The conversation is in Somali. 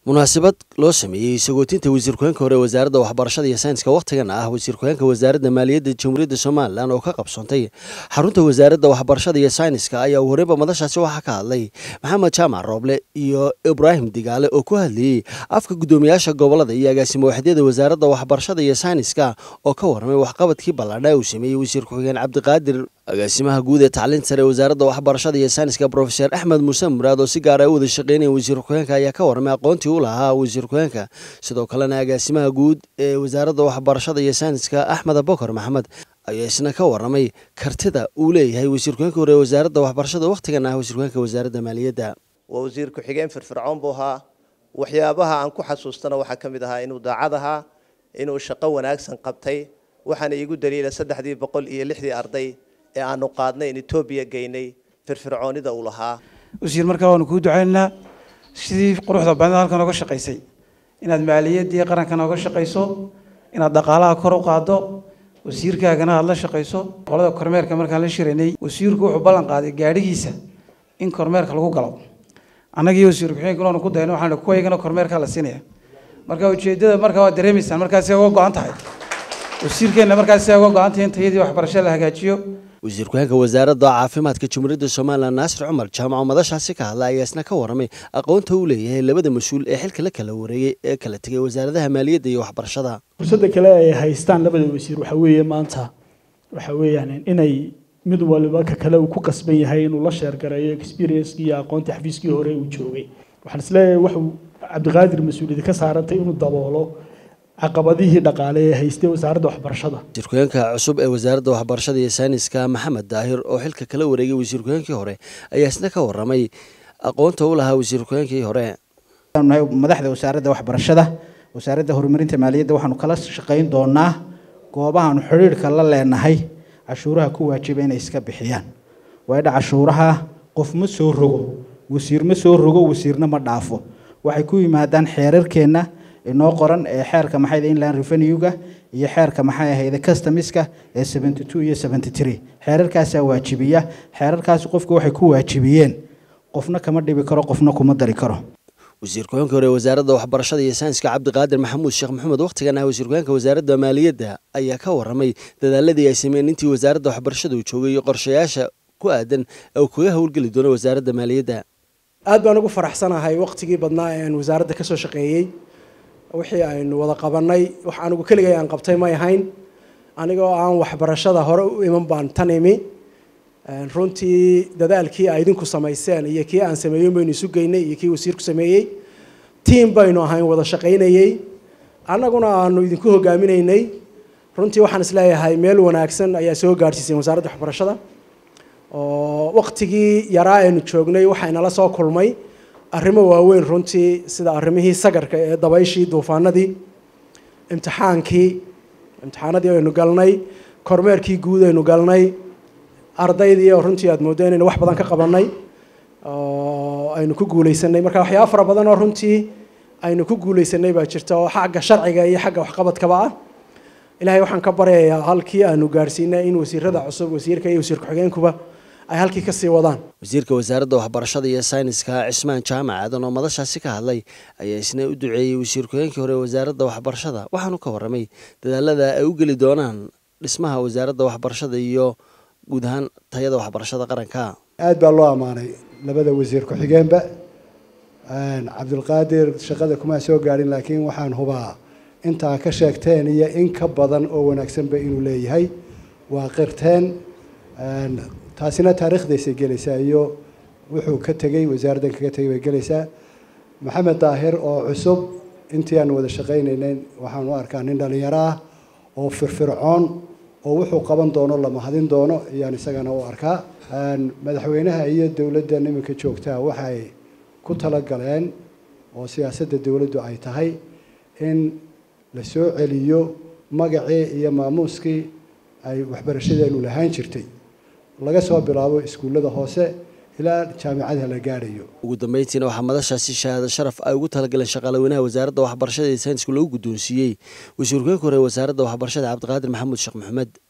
munaasabad loo sameeyey sagootinta wasiir ku-xeenka hore ee wasaaradda waxbarashada iyo sayniska wakhtigan ah wasiir ku-xeenka wasaaradda maaliyadda jamhuuriyadda somalilan oo ka qabsoontay xarunta wasaaradda waxbarashada iyo sayniska ayaa uu horeyba madashaasi waxaa ka hadlay maxamed jaamac rooble iyo ibraahim digaale oo ku hadlayey afka guddoomiyaasha gobolada iyo agaasimo waxdyada wasaaradda waxbarashada iyo sayniska oo ka warramay waxqabadkii ballaadha uu sameeyey wasiir ku-xigeen cabdiqaadir agaasimaha guud ee tacliinta sare ee wasaaradda waxbarashada iyo sayniska brofeser axmed muuse muraad oo si gaar ay u wada shaqeynaya wasiir ku-xeenka ayaa ka warramay aqoontii u lahaa wasiir ku-xeenka sidoo kalena agaasimaha guud ee wasaaradda waxbarashada iyo sayniska axmed abokar maxamed ayaa isna ka warramay kartida uu leeyahay wasiir ku-xeenka hore ee wasaaradda waxbarashada wakhtigan ah wasiir ku-xeenka wasaaradda maaliyadda waa wasiir ku-xigeen firfircoon buu ahaa waxyaabaha aan ku xasuustana waxaa ka mid ahaa inuu daacad ahaa inuu shaqo wanaagsan qabtay waxaana iigu daliila saddexdii boqol iyo lixdii arday ee aanu qaadnay in etoobiya geynay firfircoonida uu lahaa wasiir markaa waanu kuu ducaynaynaa sidii quruxda badnida halkan ooga shaqaysay inaad maaliyaddii qarankan ooga shaqayso inaad dhaqaalaha kor u qaaddo wasiirkaagana aada la shaqayso qolada kormeerka markaan la shiraynay wasiirku wuxuu ballan qaaday gaadhigiisa in kormeerka lagu galo annagii wasiir ku-xigeenka waanu ku dayno waxaan kuwaygana kormeerkaa la siinaya marka ujeeddada markaa waad dareemaysaan markaasi uga go-an tahay wasiirkeenna markaasi uga go-an tahay in tayadii waxbarasho la hagaajiyo wasiir ku-xeenka wasaaradda caafimaadka jamhuuriyadda somalilan naasir cumar jaamaco madashaasi ka hadla ayaa isna ka warramay aqoonta uu leeyahay labada mas-uul ee xilka la kala wareegay ee kala tegay wasaaradaha maaliyadda iyo waxbarashada fursadda kale ay haystaan labada wasiir waxa weeye maanta waxa weeyaan inay mid waliba ka kale uu ku qasban yahay inuu la sheergareeyo experienskii iyo aqoontii xafiiskii hore uu joogay waxaan isleeyahay waxuu cabdiqaadir mas-uuliyadda ka saarantay inuu daboolo caqabadihii dhaqaale ee haystay wasaaradda waxbarashada wasiir ku-xeenka cusub ee wasaaradda waxbarashada iyo sayniska maxamed daahir oo xilka kala wareegay wasiir ku-xeenkii hore ayaa isna ka warramay aqoonta u lahaa wasiir ku-xeenkii hore nahay madaxda wasaaradda waxbarashada wasaaradda horumarinta maaliyadda waxaanu kala shaqayn doonaa goobahaanu xidhiidhka la leenahay cashuuraha ku waajiba inay iska bixiyaan waydha cashuuraha qof ma soo rogo wasiir ma soo rogo wasiirna ma dhaafo waxay ku yimaadaan xeerarkeenna inoo qoran ee xeerka maxay inland revenue-ga iyo xeerka maxay ahayde customiska ee seventy two iyo seventy three xeerarkaasaa waajibiya xeerarkaasi qofku waxay ku waajibiyeen qofna kama dhibi karo qofna kuma dari karo wasiir ku-xeenka hore wasaaradda waxbarashada iyo sayniska cabdiqaadir maxamuud sheekh maxamed wakhtigan ah wasiir ku-xeenka wasaaradda maaliyadda ayaa ka warramay dadaaladii ay sameeyeen intii wasaaradda waxbarashada uu joogay iyo qorshayaasha ku aadan ee uu kaga howlgeli doono wasaaradda maaliyadda aad baan ugu faraxsanahay wakhtigii badnaa ee aan wasaaradda ka soo shaqeeyey wixii aynu wada qabanay wax anigu keligay aan qabtay may ahayn anigoo aan waxbarashada hore u iman baan tan imi runtii dadaalkii ay idinku samayseen iyo kii aan sameeyen baynu isu geynay iyo kii wasiirku sameeyey tiam baynu ahayn wada shaqaynayey annaguna aanu idinku hogaaminaynay runtii waxaan isleeyahay meel wanaagsan ayaa soo gaadhsiiseen wasaaradda waxbarashada oo waktigii yaraa aynu joognay waxaynala soo kulmay arrimo waaweyn runtii sida arrimihii sagarka ee dabayshii duufaanadii imtixaankii imtixaanadii aynu galnay kormeerkii guud aynu galnay ardaydii oo runtii aada mooddo inaynu wax badan ka qabanay oo aynu ku guuleysanay marka waxyaaba fara badan oo runtii aynu ku guuleysanay baa jirta oo xagga sharciga iyo xagga waxqabadkaba ah ilaahay waxaan ka baryayaa halkii aanu gaadhsiinay in wasiirada cusub wasiirka iyo wasiir ku-xigeenkuba ay halkii ka sii wadaan wasiirka wasaaradda waxbarashada iyo sayniska cismaan jaamac aadan oo madashaasi ka hadlay ayaa isna u duceeyey wasiir ku-xigeenkii hore ee wasaaradda waxbarashada waxaanu ka warramay dadaalada ay u geli doonaan dhismaha wasaaradda waxbarashada iyo guud ahaan tayada waxbarashada qaranka aad baa loo ammaanay labada wasiir ku-xigeenba cabdilqaadir shaqada kuma soo gaadhin laakiin waxaan hubaa intaa ka sheegteen iyo in ka badan oo wanaagsanba inuu leeyahay waa qirteen taasina taariikhdaysay gelaysaa iyo wuxuu ka tegey wasaaraddan kaga tegay bay gelaysaa maxamed daahir oo cusub intii aan wada shaqaynaynay waxaan u arkaa nin dhalinyaro ah oo firfircoon oo wuxuu qaban doono la mahadin doono ayaan isagana u arkaa madaxweynaha iyo dowladdan iminka joogtaa waxay ku talagaleen oo siyaasadda dowladdu ay tahay in la soo celiyo magacii iyo maamuuskii ay waxbarashadeenu lahaan jirtay laga soo bilaabo iskuullada hoose ilaa jaamicadaha la gaadhayo ugu dambeyntiina waxaa madashaasi shahaado sharaf ay ugu talagaleen shaqaalaweynaha wasaaradda waxbarashada iyo saynisku lagu guddoonsiiyey wasiir ku-xigeenka hore wasaaradda waxbarashada cabdiqaadir maxamuud sheekh maxamed